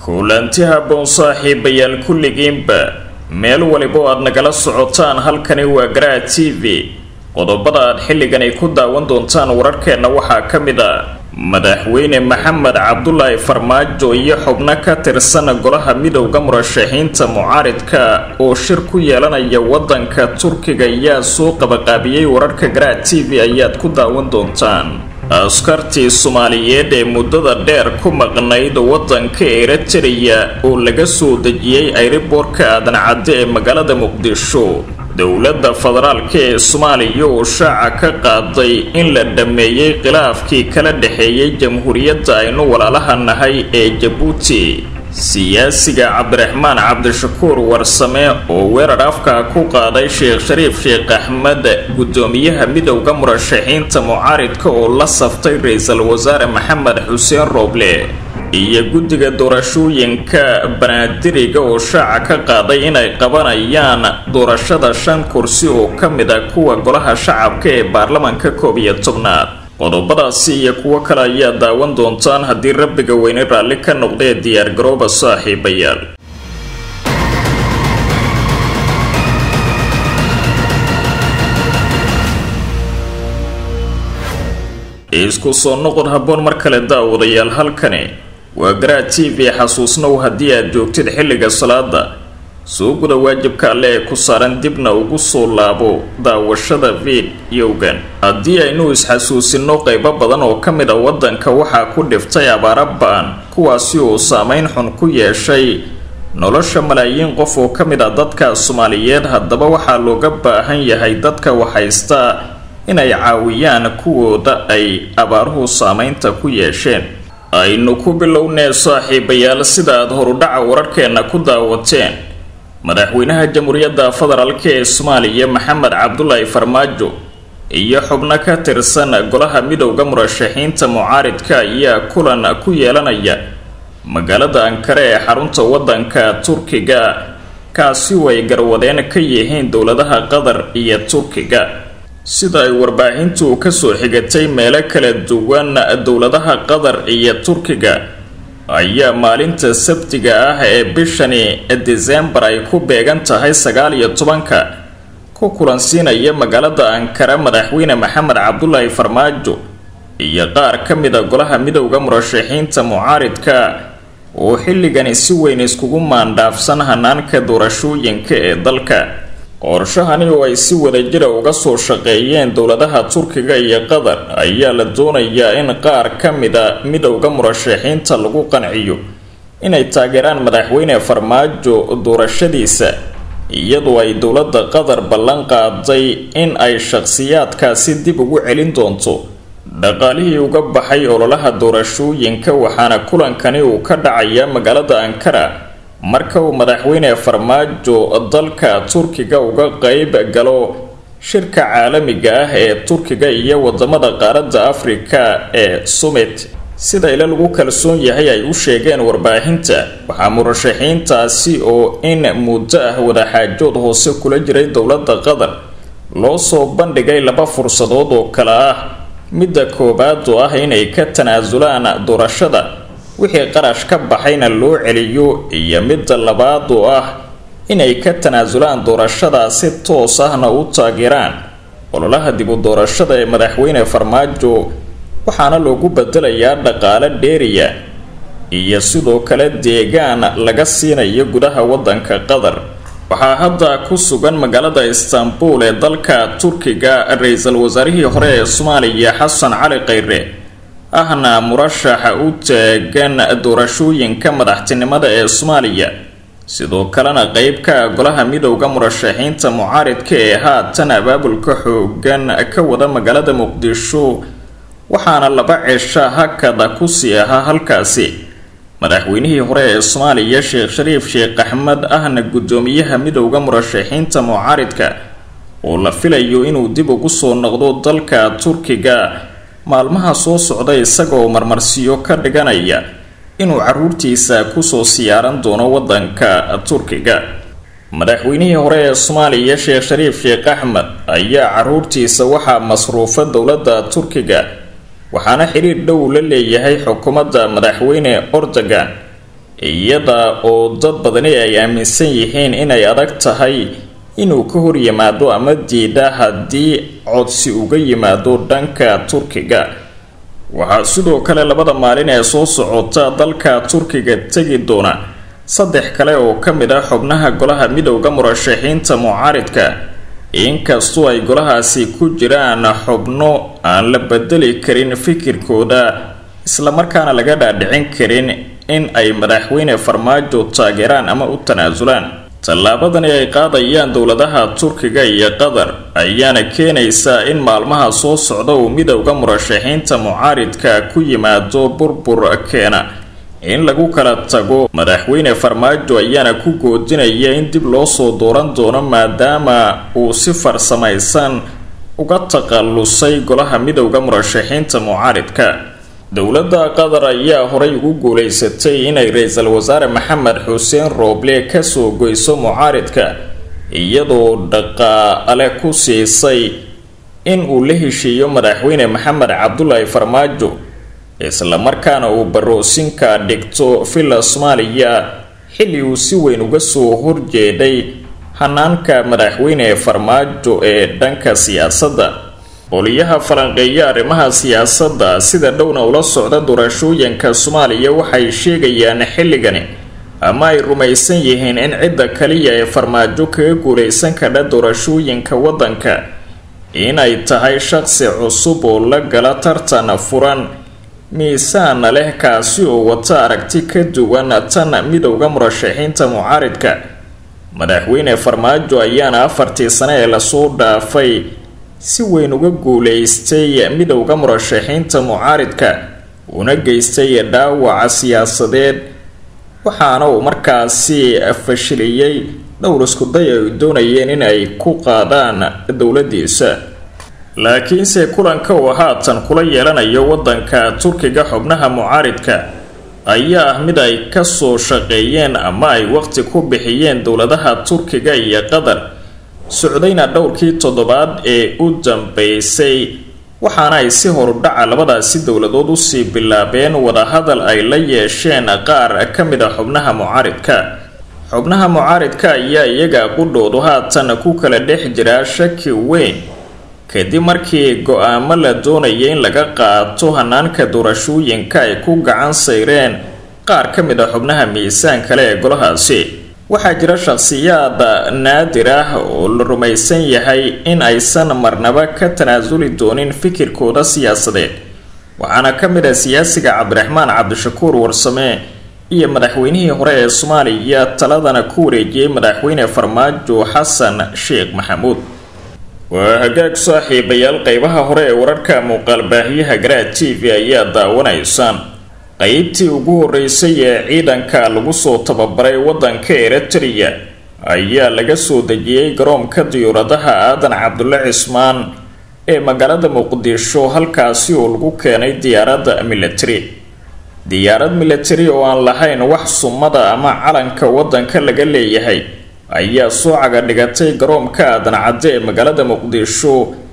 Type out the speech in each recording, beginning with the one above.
kulanti habboon saaxiibayaal kulligiinba meel waliba oo aad nagala socotaan halkani waa garaa t v qodobada aad xilligani ku daawan doontaan wararkeenna waxaa ka mid a madaxweyne maxamed cabdulaahi farmaajo iyo xubno ka tirsan golaha midowda murashaxiinta mucaaridka oo shir ku yeelanaya wadanka turkiga ayaa soo qabaqaabiyey wararka garaa t v ayaad ku daawan doontaan askartii soomaaliyeed ee muddada dheer ku maqnayd wadanka eritreya oo laga soo dejiyey ayriboorka aadan cadde ee magaalada muqdisho dowladda federaalka ee soomaaliya oo shaaca ka qaaday in la dhammeeyey khilaafkii kala dhexeeyay jamhuuriyadda aynu walaalaha nahay ee jabuuti siyaasiga cabdiraxmaan cabdishakuur warsame oo weerar afka ku qaaday sheekh shariif sheekh axmed guddoomiyaha midowda murashaxiinta mucaaridka oo la saftay ra-iisul wasaare maxamed xuseen rooble iyo guddiga doorashooyinka banaadiriga oo shaaca ka qaaday inay qabanayaan doorashada shan kursi oo ka mid a kuwa golaha shacabka ee baarlamanka koob iyo tobnaad qodobadaasi iyo kuwo kale ayaa daawan doontaan haddii rabbiga weyne raalli ka noqdee diyaargarooba saaxiibayaal isku soo noqod habboon mar kale daawadayaal halkani waa garaa t v xasuusnow haddii aad joogtid xilliga salaada soo guda waajibka alle ee ku saaran dibna ugu soo laabo daawashada fidyowgan haddii aynu isxasuusino qaybo badan oo ka mid a waddanka waxaa ku dhiftay abaara ba-an kuwaasi oo saameyn xun ku yeeshay nolosha malaayiin qof oo ka mid a dadka soomaaliyeed haddaba waxaa looga baahan yahay dadka waxhaysta inay caawiyaan kuwooda ay abaaruhu saameynta ku yeesheen aynu ku bilownee saaxiibayaal sida aad horudhaca wararkeenna ku daawateen madaxweynaha jamhuuriyadda federaalka ee soomaaliya maxamed cabdulaahi farmaajo iyo xubno ka tirsan golaha midowda murashaxiinta mucaaridka ayaa kulan ku yeelanaya magaalada ankare ee xarunta wadanka turkiga kaasi oo ay garwadeen ka yihiin dowladaha qatar iyo turkiga sida ay warbaahintu kasoo xigatay meelo kala duwan dowladaha qatar iyo turkiga ayaa maalinta sabtiga ah ee bishani desembar ay ku beegan tahay sagaal iyo tobanka ku kulansiinaya magaalada ankara madaxweyne maxamed cabdulaahi farmaajo iyo qaar ka mid a golaha midowda murashaxiinta mucaaridka oo xilligani si weyn iskugu maandhaafsan hanaanka doorashooyinka ee dalka qorshahani oo ay si wadajira uga soo shaqeeyeen dowladaha turkiga iyo qatar ayaa la doonayaa in qaar ka mida midowda murashaxiinta lagu qanciyo inay taageeraan madaxweyne farmaajo doorashadiisa iyadoo ay dowladda qatar ballan qaaday in ay shaqsiyaadkaasi dib ugu celin doonto dhaqaalihii uga baxay ololaha doorashooyinka waxaana kulankani uu ka dhacayaa magaalada ankara marka uu madaxweyne farmaajo dalka turkiga uga qeyb galo shirka caalamiga ah ee turkiga iyo wadamada qaaradda afrika ee summit sida ila lagu kalsoon yahay ay u sheegeen warbaahinta waxaa murashaxiintaasi oo in muddo ah wadaxaajood hoose kula jiray dowladda qatar loo soo bandhigay laba fursadood oo kale ah midda koowaad oo ah inay ka tanaasulaan doorashada wixii qarash ka baxayna loo celiyo iyo midda labaad oo ah inay ka tanaasulaan doorashada si toos ahna u taageeraan ololaha dib u doorashada ee madaxweyne farmaajo waxaana loogu bedelayaa dhaqaale dheeriya iyo sidoo kale deegaan laga siinayo gudaha wadanka qatar waxaa hadda ku sugan magaalada istanbul ee dalka turkiga ra-iisul wasaarihii hore ee soomaaliya xasan cali khayre ahna murashaxa u taagan doorashooyinka madaxtinimada ee soomaaliya sidoo kalena qeybka golaha midowda murashaxiinta mucaaridka ee haatan abaabulka xoogan ka wada magaalada muqdisho waxaana laba cisha hakada kusii ahaa halkaasi madaxweynihii hore ee soomaaliya sheekh shariif sheekh axmed ahna guddoomiyaha midowda murashaxiinta mucaaridka oo la filayo inuu dib ugu soo noqdo dalka turkiga maalmaha soo socda isagaoo marmarsiyo ka dhiganaya inuu caruurtiisa kusoo siyaaran doono wadanka turkiga madaxweynihii hore ee soomaaliya sheekh shariif sheekh axmed ayaa caruurtiisa waxaa masruufa dowladda turkiga waxaana xiriir dhow la leeyahay xukuumadda madaxweyne ordogan iyada oo dad badani ay aaminsan yihiin inay adag tahay inuu ka hor yimaado ama diida haddii codsi uga yimaado dhanka turkiga waxaa sidoo kale labada maalin ee soo socota dalka turkiga tegi doona saddex kale oo ka mid ah xubnaha golaha midowda murashaxiinta mucaaridka inkastoo ay golahaasi ku jiraan xubno aan la bedeli karin fikirkooda islamarkaana laga dhaadhicin karin in ay madaxweyne farmaajo taageeraan ama u tanaasulaan tallaabadani ay qaadayaan dowladaha turkiga iyo qatar ayaana keenaysaa in maalmaha soo socda uu midowda murashaxiinta mucaaridka ku yimaado burbur keena in lagu kala tago madaxweyne farmaajo ayaana ku goodinaya in dib loo soo dooran doono maadaama uu si farsamaysan uga takhallusay golaha midowda murashaxiinta mucaaridka dowladda qatar ayaa horay ugu guulaysatay inay ra-iisul wasaare maxamed xuseen rooble kasoo goyso mucaaridka iyadoo dhaqaale ku siisay in uu la heshiiyo madaxweyne maxamed cabdulaahi farmaajo islamarkaana uu baroosinka dhigto villa soomaaliya xilli uu si weyn uga soo horjeeday hanaanka madaxweyne farmaajo ee dhanka siyaasadda qoliyaha falanqeeya arrimaha siyaasadda sida dhowna ula socda doorashooyinka soomaaliya waxay sheegayaan xilligani ama ay rumaysan yihiin in cidda kaliya ee farmaajo kaga guulaysan kadha doorashooyinka waddanka inay tahay shaqsi cusub oo la gala tartan furan miisaana leh kaasi oo wata aragti ka duwan tan midowda murashaxiinta mucaaridka madaxweyne farmaajo ayaana afartii sane ee lasoo dhaafay si weyn uga guulaystay midowda murashaxiinta mucaaridka una geystay dhaawaca siyaasadeed waxaana uu markaasi fashiliyey dhowr iskuday ay doonayeen in ay ku qaadaan dowladiisa laakiinse kulanka uu haatan kula yeelanayo waddanka turkiga xubnaha mucaaridka ayaa ah mid ay kasoo shaqeeyeen ama ay waqti ku bixiyeen dowladaha turkiga iyo qatar socdayna dhowrkii toddobaad ee u dambeysay waxaana ay si horudhaca labadaasi dowladood usii bilaabeen wadahadal ay la yeesheen qaar ka mid a xubnaha mucaaridka xubnaha mucaaridka ayaa iyaga qudhoodu haatan ku kala dhex jiraa shaki weyn kadib markii go-aamo la doonaya in laga qaato hanaanka doorashooyinka ay ku gacan sayreen qaar ka mid a xubnaha miisaan kale ee golahaasi waxaa jira shakhsiyaad naadir ah oo la rumaysan yahay in aysan marnaba ka tanaasuli doonin fikirkooda siyaasadeed waxaana ka mid ah siyaasiga cabdiraxmaan cabdishakuur warsame iyo madaxweynihii hore ee soomaaliya taladana ku wareejiyey madaxweyne farmaajo xasan sheekh maxamuud waa hagaag saaxiibayaal qeybaha hore ee wararka muuqaalbaahiyaha garaad t v ayaa daawanaysaan qeybtii ugu horeysay ee ciidanka lagu soo tababaray waddanka eritrea ayaa laga soo dejiyey garoonka diyuuradaha aadan cabdulle cismaan ee magaalada muqdisho halkaasi oo lagu keenay diyaaradda military diyaarad military oo aan lahayn wax sumada ama calanka waddanka laga leeyahay ayaa soo caga dhigatay garoonka aadan cadde ee magaalada muqdisho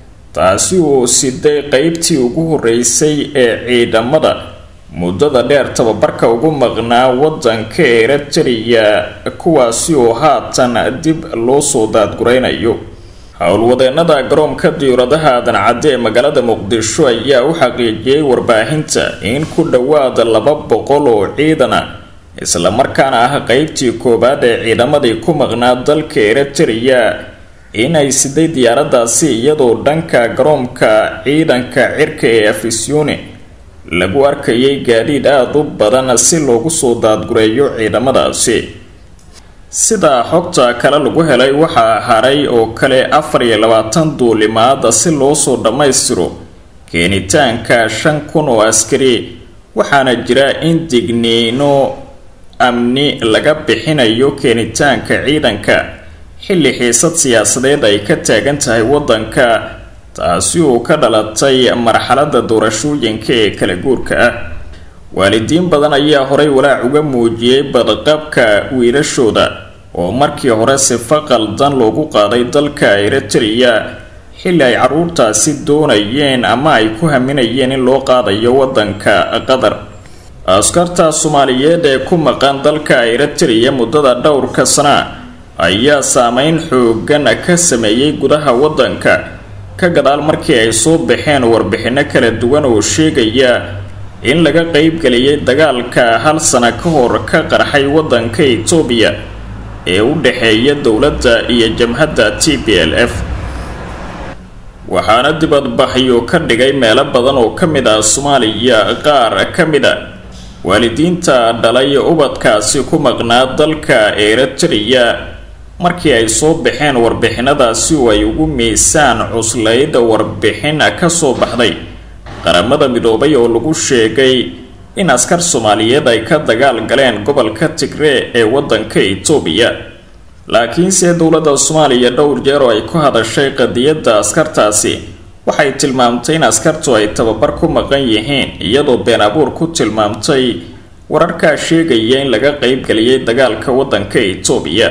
taasi oo siday qeybtii ugu horeysay ee ciidamada muddada dheer tababarka ugu maqnaa waddanka eritrea kuwaasi oo haatan dib loo soo daadguraynayo howlwadeenada garoonka diyuuradaha aadan cadde ee magaalada muqdisho ayaa u xaqiijiyey warbaahinta in ku dhowaada laba boqol oo ciidana islamarkaana ah qeybtii koowaad ee ciidamadii ku maqnaa dalka eritrea inay siday diyaaradaasi iyadoo dhanka garoonka ciidanka cirka ee afisyoone lagu arkayay gaadiid aada u badan si loogu soo daadgureeyo ciidamadaasi sidaa xogta kale lagu helay waxaa haray oo kale afar iyo labaatan duulimaada si loo soo dhammaystiro keenitaanka shan kun oo askari waxaana jira in digniino amni laga bixinayo keenitaanka ciidanka xilli xiisad siyaasadeed ay ka taagan tahay waddanka taasi oo ka dhalatay marxaladda doorashooyinka ee kala guurka ah waalidiin badan ayaa horay walaac uga muujiyey badqabka wiilashooda oo markii hore sifa qaldan loogu qaaday dalka eritrea xilli ay caruurtaasi doonayeen ama ay ku haminayeen in loo qaadayo waddanka qatar askarta soomaaliyeed ee ku maqan dalka eritrea muddada dhowrka sana ayaa saameyn xoogan ka sameeyey gudaha waddanka ka gadaal markii ay soo baxeen warbixinno kala duwan oo sheegaya in laga qeybgeliyay dagaalka hal sana ka hor ka qarxay waddanka etoobiya ee u dhexeeya dowladda iyo jamhadda t b l f waxaana dibadbaxyo ka dhigay meelo badan oo ka mid ah soomaaliya qaar ka mid a waalidiinta dhalay ubadkaasi ku maqnaa dalka eritrea markii ay soo baxeen warbixinadaasi oo ay ugu miisaan cuslayd warbixin ka soo baxday qaramada midoobay oo lagu sheegay in askar soomaaliyeed ay ka dagaal galeen gobolka tigree ee waddanka etoobiya laakiinse dowladda soomaaliya dhowr jeer oo ay ku hadashay qadiyadda askartaasi waxay tilmaamtay in askartu ay tababar ku maqan yihiin iyadoo been abuur ku tilmaamtay wararkaa sheegaya in laga qeybgeliyay dagaalka waddanka etoobiya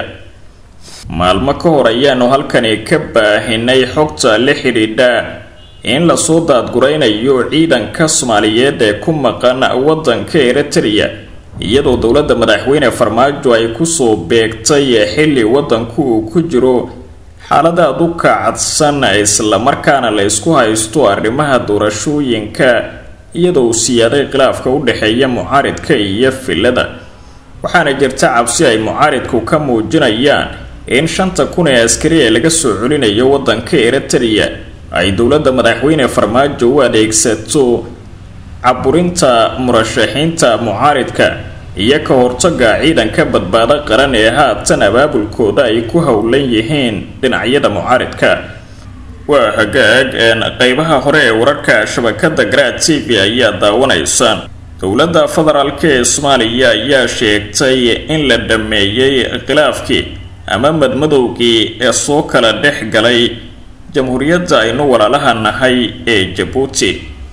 maalmo ka hor ayaanu halkani ka baahinay xogta la xidhiidha in lasoo daadguraynayo ciidanka soomaaliyeed ee ku maqan waddanka eritrea iyadoo dowladda madaxweyne farmaajo ay kusoo beegtay xilli waddanku uu ku jiro xaaladaad u kacadsan islamarkaana la isku haysto arrimaha doorashooyinka iyadoo uu siyaaday khilaafka u dhexeeya mucaaridka iyo filada waxaana jirta cabsi ay mucaaridku ka muujinayaan in shanta kun ee askari ee laga soo celinayo waddanka eritrea ay dowladda madaxweyne farmaajo u adeegsato caburinta murashaxiinta mucaaridka iyo ka hortaga ciidanka badbaado qaran ee haatan abaabulkooda ay ku howlan yihiin dhinacyada mucaaridka waa hagaag qeybaha hore ee wararka shabakada garaad t v ayaa daawanaysaan dowladda federaalk ee soomaaliya ayaa sheegtay in la dhameeyey khilaafkii ama madmadowgii ee soo kala dhex galay jamhuuriyadda aynu walaalaha nahay ee jabuuti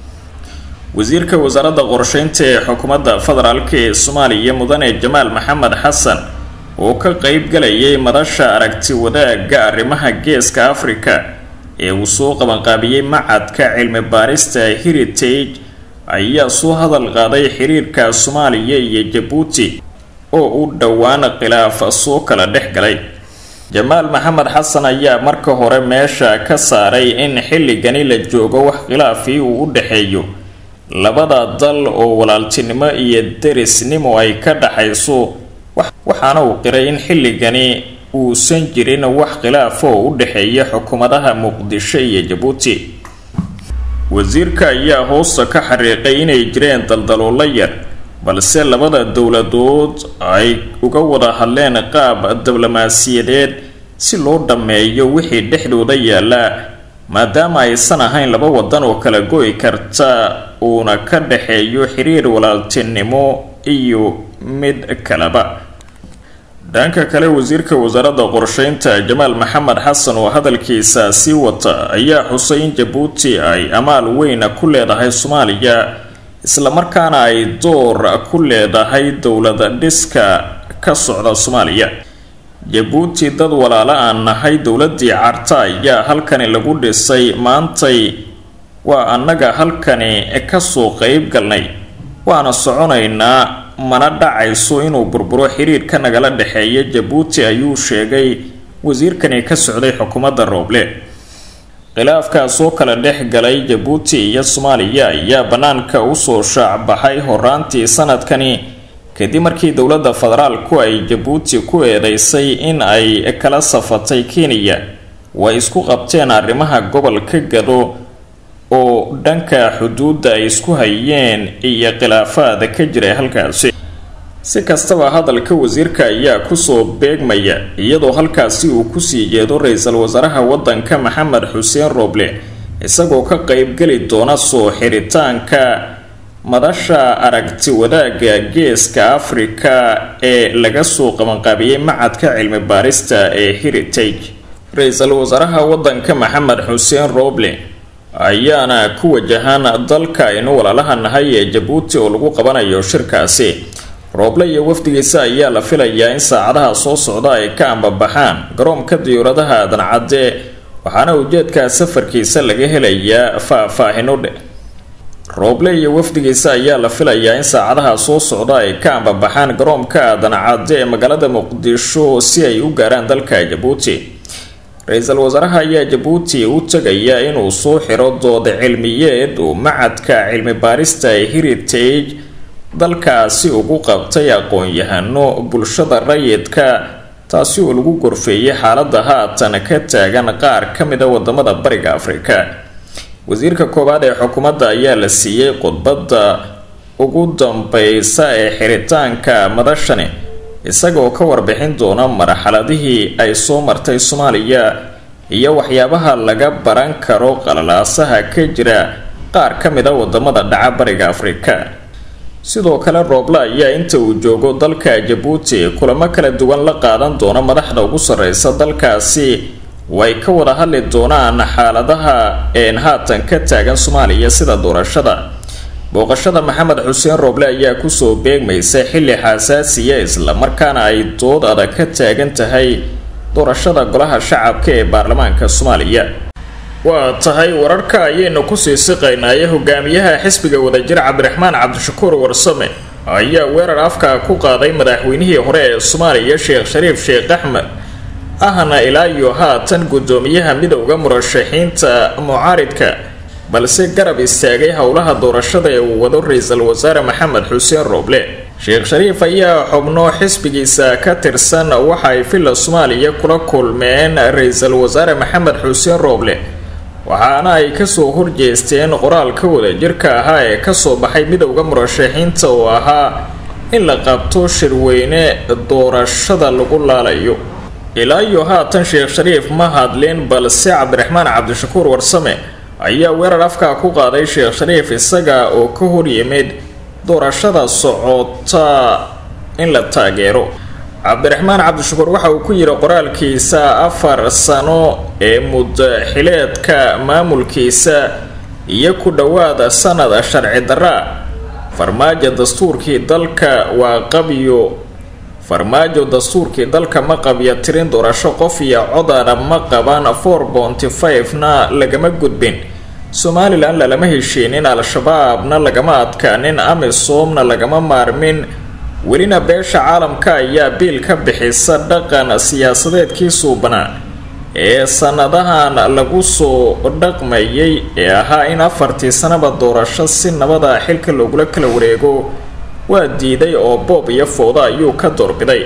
wasiirka wasaaradda qorsheynta ee xukuumadda federaalk ee soomaaliya mudane jamaal maxamed xasan oo ka qeyb galayay madasha aragti wadaagga arrimaha geeska afrika ee uu soo qabanqaabiyey macadka cilmi baarista heritage ayaa soo hadal qaaday xiriirka soomaaliya iyo jabuuti oo u dhowaan khilaaf soo kala dhex galay jamaal maxamed xasan ayaa marka hore meesha ka saaray in xilligani la joogo wax khilaafii uu u dhexeeyo labada dal oo walaaltinimo iyo derisnimo ay ka dhaxayso waxaana uu qiray in xilligani uusan jirin wax khilaaf oo u dhexeeya xukuumadaha muqdisho iyo jabuuti wasiirka ayaa hoosta ka xariiqay inay jireen daldaloolo yar balse labada dowladood ay uga wada hadleen qaab diblomaasiyadeed si loo dhammeeyo wixii dhexdooda yaalla maadaama aysan ahayn laba wadan oo kala go-i karta uuna ka dhexeeyo xiriir walaaltinimo iyo mid kaleba dhanka kale wasiirka wasaaradda qorsheynta jamaal maxamed xasan oo hadalkiisa sii wata ayaa xusay in jabuuti ay amaal weyn ku leedahay soomaaliya islamarkaana ay door ku leedahay dowlada dhiska ka socda soomaaliya jabuuti dad walaalo aan nahay dowladii carta ayaa halkani lagu dhisay maantay waa annaga halkani kasoo qeyb galnay waana soconaynaa mana dhacayso inuu burburo xiriirka nagala dhexeeya jabuuti ayuu sheegay wasiirkani ka socday xukuumadda rooble khilaafkaas oo kala dhex galay jabuuti iyo soomaaliya ayaa bannaanka usoo shaacbaxay horaantii sanadkani kadib markii dowladda federaalku ay jabuuti ku eedeysay in ay kala safatay kenya way isku qabteen arrimaha gobolka gado oo dhanka xuduudda ay isku hayeen iyo khilaafaad ka jiray halkaasi si kastaba hadalka wasiirka ayaa kusoo beegmaya iyadoo halkaasi uu kusii jeedo ra-iisul wasaaraha waddanka maxamed xuseen rooble isagoo ka qeybgeli doona soo xiritaanka madasha aragti wadaagga geeska afrika ee laga soo qabanqaabiyey macadka cilmi baarista ee heritage ra-iisul wasaaraha waddanka maxamed xuseen rooble ayaana ku wajahan dalka aynu walaalaha nahay ee jabuuti oo lagu qabanayo shirkaasi rooble iyo wafdigiisa ayaa la filayaa in saacadaha soo socda ay ka ambabaxaan garoonka diyuuradaha dancadde waxaana ujeedka safarkiisa laga helayaa faah-faahino dhe rooble iyo wafdigiisa ayaa la filayaa in saacadaha soo socda ay ka ambabaxaan garoonka aadan cadde ee magaalada muqdisho si ay u gaaraan dalka jabuuti ra-iisul wasaaraha ayaa jabuuti u tegaya inuu soo xiro dooda cilmiyeed uu macadka cilmi baarista ee heritage dalkaasi ugu qabtay aqoon-yahano bulshada rayidka taasi oo lagu gorfeeyay xaalada haatan ka taagan qaar ka mida wadamada bariga afrika wasiirka koowaad ee xukuumadda ayaa la siiyey khudbadda ugu dambeysa ee xiritaanka madashani isagoo ka warbixin doona marxaladihii ay soo martay soomaaliya iyo waxyaabaha laga baran karo qalalaasaha ka jira qaar ka mid a wadamada dhaca bariga afrika sidoo kale rooble ayaa inta uu joogo dalka jabuuti kulamo kala duwan la qaadan doona madaxda ugu sareysa dalkaasi way ka wada hadli doonaan xaaladaha een haatan ka taagan soomaaliya sida doorashada booqashada maxamed xuseen rooble ayaa kusoo beegmaysa xilli xasaasiya islamarkaana ay dood adag ka taagan tahay doorashada golaha shacabka ee baarlamaanka soomaaliya waa tahay wararka ayaynu kusii siqaynaaye hogaamiyaha xisbiga wadajir cabdiraxmaan cabdishakuur warsame ayaa weerar afka ku qaaday madaxweynihii hore ee soomaaliya sheekh shariif sheekh axmed ahna ilaa iyo haatan guddoomiyaha midowda murashaxiinta mucaaridka balse garab istaagay howlaha doorashada ee uu wado ra-iisul wasaare maxamed xuseen rooble sheekh shariif ayaa xubno xisbigiisa ka tirsan waxa ay villa soomaaliya kula kulmeen ra-iisul wasaare maxamed xuseen rooble waxaana ay kasoo horjeesteen qoraalka wadajirka ahaa ee kasoo baxay midowda murashaxiinta oo ahaa in la qabto shirweyne doorashada lagu laalayo ilaa iyo haatan sheekh shariif ma hadlin balse cabdiraxmaan cabdishakuur warsame ayaa weerar afkaa ku qaaday sheekh shariif isaga oo ka hor yimid doorashada socota in la taageero cabdiraxmaan cabdishakuur waxa uu ku yidhi qoraalkiisa afar sano ee muddaxileedka maamulkiisa iyo ku dhowaada sanada sharci darra farmaajo dastuurkii dalka waa qabyo farmaajo dastuurkii dalka ma qabya tirin doorasho qof iyo codana ma qaban four bonty five-na lagama gudbin somalilan lalama heshiinin al-shabaabna lagama adkaanin amisoomna lagama maarmin welina beesha caalamka ayaa biil ka bixisa dhaqan siyaasadeedkii suubanaa ee sanadahan lagu soo dhaqmayay ee ahaa in afartii sanaba doorasho si nabada xilka loogula kala wareego waa diiday oo boob iyo fowda ayuu ka doorbiday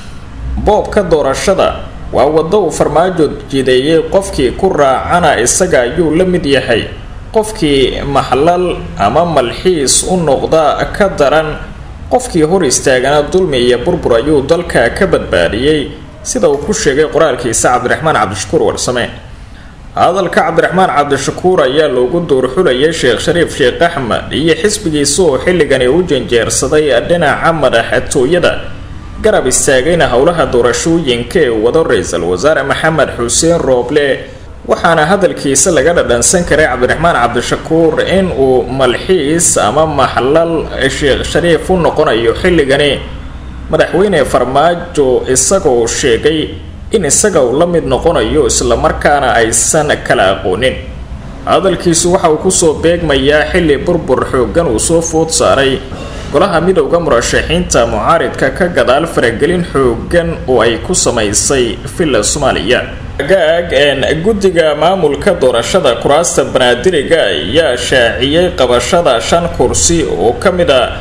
boobka doorashada waa waddo uu farmaajo jideeyey qofkii ku raacana isaga ayuu la mid yahay qofkii maxlal ama malxiis u noqda ka daran qofkii hor istaagana dulmi iyo burbur ayuu dalka ka badbaadiyey sida uu ku sheegay qoraalkiisa cabdiraxmaan cabdishakuur warsame hadalka cabdiraxmaan cabdishakuur ayaa loogu duurxulayay sheekh shariif sheekh axmed iyo xisbigiisa oo xilligani u janjeersaday dhinaca madaxtooyada garab istaagayna howlaha doorashooyinka ee wado ra-iisul wasaare maxamed xuseen rooble waxaana hadalkiisa laga dhadhansan karay cabdiraxmaan cabdishakuur in uu malxiis ama maxlal sheekh shariif u noqonayo xilligani madaxweyne farmaajo isagoo sheegay in isaga uu la mid noqonayo islamarkaana aysan kala aqoonin hadalkiisu waxa uu kusoo beegmayaa xilli burbur xoogan uu soo food saaray golaha midowda murashaxiinta mucaaridka ka gadaal faragelin xoogan oo ay ku samaysay villa soomaaliya gaag guddiga maamulka doorashada kuraasta banaadiriga ayaa shaaciyey qabashada shan kursi oo ka mid a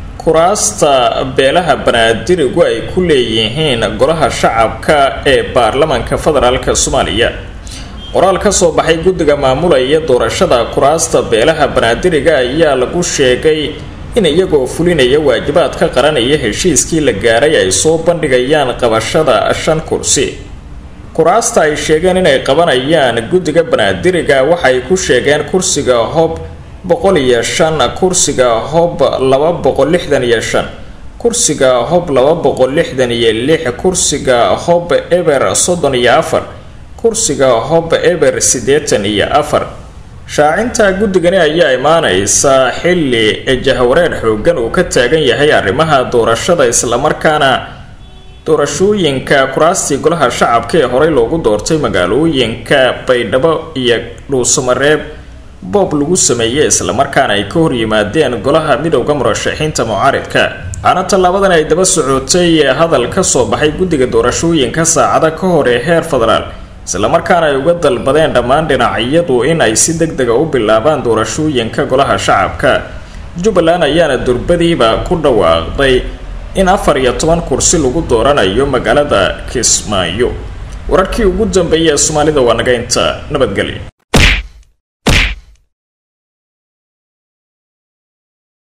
kuraasta beelaha banaadirigu ay ku leeyihiin golaha shacabka ee baarlamanka federaalk soomaaliya qoraal ka soo baxay guddiga maamulaya doorashada kuraasta beelaha banaadiriga ayaa lagu sheegay in iyagoo fulinaya waajibaadka qaranaya heshiiskii la gaaray ay soo bandhigayaan qabashada shan kursi kuraasta ay sheegeen inay qabanayaan guddiga banaadiriga waxay ku sheegeen kursiga hob boqol iyo shan kursiga hob laba boqol lixdan iyo shan kursiga hob laba boqol lixdan iyo lix kursiga hob eber soddon iyo afar kursiga hob eber siddeetan iyo afar shaacinta guddigani ayaa imaaneysa xilli jahwareer xoogan uu ka taagan yahay arrimaha doorashada islamarkaana doorashooyinka kuraastii golaha shacabka ee horey loogu doortay magaalooyinka baydhabo iyo dhuusamareeb boob lagu sameeyey islamarkaana ay ka hor yimaadeen golaha midowda murashaxiinta mucaaridka waxaana tallaabadan ay daba socotay hadal ka soo baxay guddiga doorashooyinka saacada ka hor ee heer federaal islamarkaana ay uga dalbadeen dhammaan dhinacyadu in ay si deg dega u bilaabaan doorashooyinka golaha shacabka jubbaland ayaana durbadiiba ku dhawaaqday in afar iyo toban kursi lagu dooranayo magaalada kismaayo wararkii ugu dambeeyay ee soomaalida waa naga inta nabadgelyo